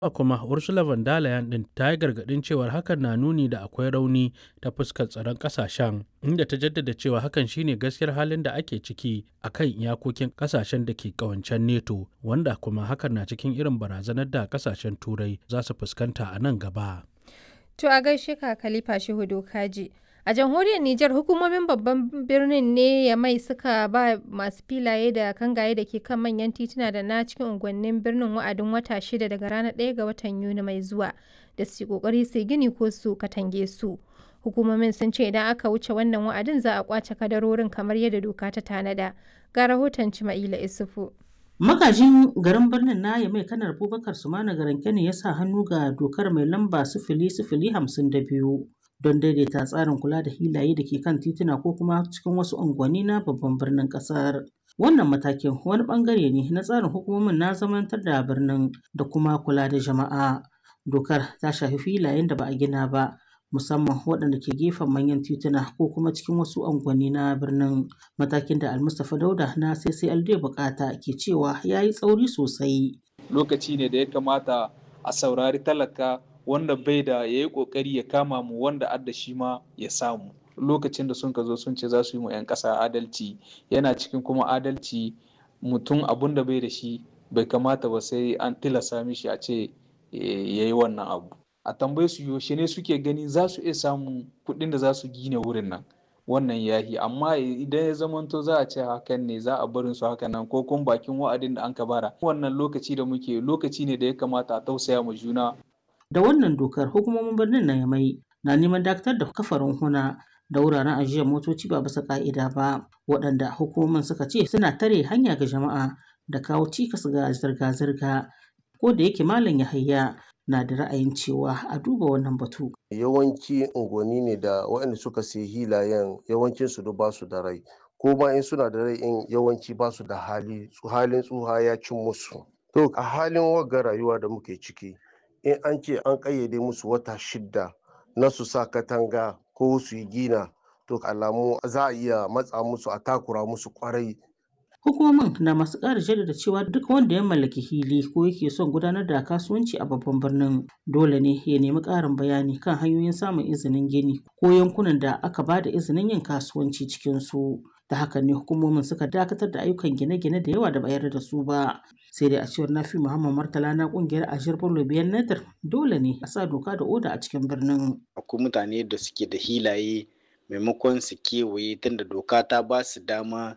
kuma ursula von der leyen din ta yi gargadin cewar hakan na nuni da akwai rauni ta fuskar tsaron kasashen inda ta jaddada cewa hakan shine gaskiyar halin da ake ciki a kan iyakokin kasashen da ke kawancen neto wanda kuma hakan na cikin irin barazanar da kasashen turai za su fuskanta a nan gaba To a gaishe ka Khalifa Shehu Kaji. A jamhuriyar Nijar hukumomin babban birnin ne ya mai suka ba masu filaye da kangaye da ke kan manyan tituna da na cikin unguwannin birnin wa'adin wata shida daga ranar 1 ga watan Yuni mai zuwa da su kokari su gini ko su katange su. Hukumomin sun ce idan aka wuce wannan wa'adin za a kwace kadarorin kamar yadda doka ta tanada. Ga rahoton Cima'ila Isufu. Magajin garin birnin na mai kanar Abubakar Sumana Garanke ne ya sa hannu ga dokar mai lamba sifili sifili hamsin da biyu don daidaita tsarin kula da hilaye da ke kan tituna ko kuma cikin wasu unguwanni na babban birnin kasar. Wannan matakin wani bangare ne na tsarin hukumomin na zamantar da birnin da kuma kula da jama'a. Dokar ta shafi filayen da ba a gina ba musamman waɗanda ke gefen manyan tituna ko kuma cikin wasu unguwanni na birnin matakin da almustapha dauda na ccld bukata ke cewa ya yi tsauri sosai lokaci ne da ya kamata a saurari talaka wanda bai da ya yi kokari ya kama mu wanda adda shi ma ya samu lokacin da sun ka zo sun ce za su yi mu 'yan ƙasa adalci yana cikin kuma adalci mutum abun da bai da shi bai kamata ba sai an tilasa mishi a ce ya yi wannan abu a tambaye su yaushe ne suke gani za su iya samun kuɗin da za su gina wurin nan wannan yahi amma idan ya zamanto za a ce hakan ne za a barin su hakan nan ko kuma bakin wa'adin da an ka bara wannan lokaci da muke lokaci ne da ya kamata a tausaya ma juna da wannan dokar hukumomin birnin na yamai na neman dakatar da kafarin huna da wuraren ajiyar motoci ba bisa ka'ida ba waɗanda hukumomin suka ce suna tare hanya ga jama'a da kawo cikas ga zirga-zirga ko da yake malam yahaya na da ra'ayin cewa a duba wannan batu. Yawanci unguwanni ne da waɗanda suka sayi hilayen yawancin su ba su da rai ko ma in suna da rai in yawanci ba su da hali halin tsuha ya cin musu. To a halin wagga rayuwa da muke ciki in an ce an ƙayyade musu wata shidda na su sa katanga ko su yi gina to alamu za a iya matsa musu a takura musu kwarai Hukumomin na masu ƙara jaddada cewa duk wanda ya mallaki hili ko yake son gudanar da kasuwanci a babban birnin dole ne ya nemi ƙarin bayani kan hanyoyin samun izinin gini ko yankunan da aka ba da izinin yin kasuwanci cikin su. Da haka ne hukumomin suka dakatar da ayyukan gine-gine da yawa da bayar da su ba. Sai dai a cewar Nafi Muhammad Martala na kungiyar Ashir Bello Biyan Nadir dole ne a sa doka da oda a cikin birnin. Akwai mutane da suke da hilaye maimakon su kewaye tunda doka ta ba su dama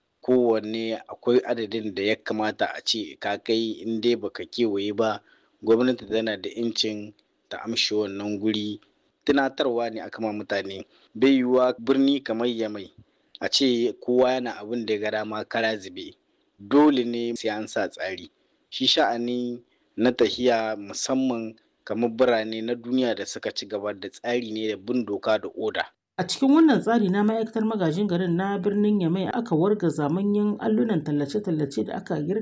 kowanne akwai adadin da ya kamata a ce ka kai in dai baka kewaye ba gwamnati tana da incin ta amshi wannan guri tunatarwa ne aka ma mutane bai yiwuwa birni kamar yamai a ce kowa yana abin da ya ga dama kara zube dole ne sai an sa tsari shi sha'ani na tahiya musamman kamar birane na duniya da suka ci gaba da tsari ne da bin doka da oda A cikin wannan tsari na ma'aikatar magajin garin na birnin Yamai aka wargaza manyan allunan tallace-tallace da aka girka